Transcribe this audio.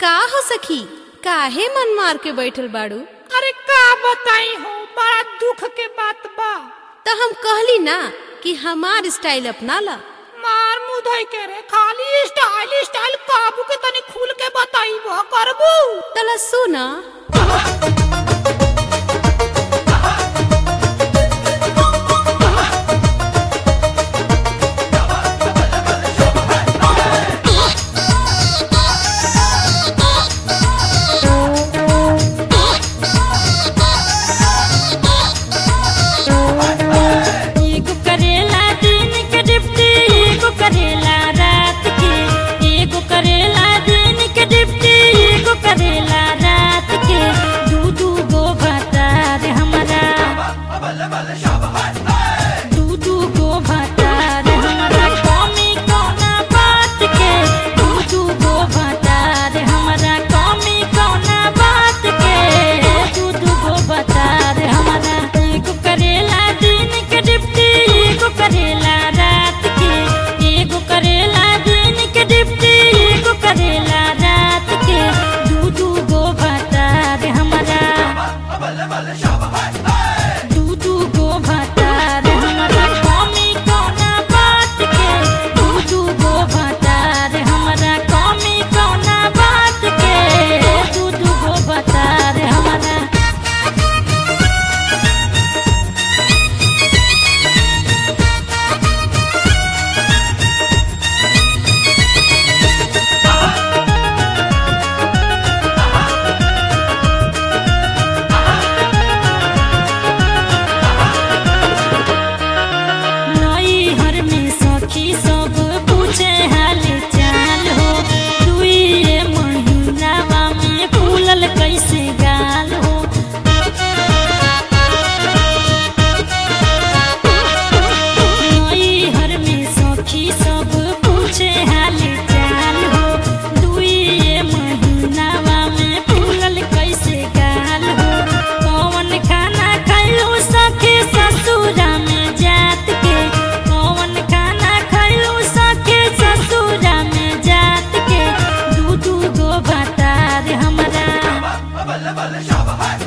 का हो सखी काहे मन मार के बैठल बाड़ू अरे का बताई हो बड़ा दुख के बात बा तो हम कहली ना कि हमार स्टाइल अपना ला मार मुधई के रे खाली स्टाइल स्टाइल काबू के तनी खुल के बताई वो करबू तला सुना एगो करेला दिन के डिप्टी एगो करेला रात के एगो करेला दिन के डिप्टी एगो करेला रात के दू दू गो भतार हमारा दू दू गो भतार हमारा कमी कौना बात के दू दू गो भतार हमारा कमी कौना बात के दू दू गो भतार हमारा एगो करेला दिन के डिप्टी एगो करेला रात के एगो करेला दिन के डिप्टी एगो करेला रात के दू दू गो भतार हमारा दू दू गो भतार हमारा कमी कौना बात के दू दू गो भतार हमारा कमी कौना बात के दू दू गो भतार हमारा नई हर में सखी सब पूछे हाल चाल हो दुई महीनावा में फूलल कैसे गाल हो नई हर में सखी सब पूछे हाल चाल हो दुई महीनावा में फूलल कैसे गाल हो कौन खाना खैलू सखी ससुरा में जात के कौन खाना खैलू सखी ससुरा में जात के दू दू गो भतार हमरा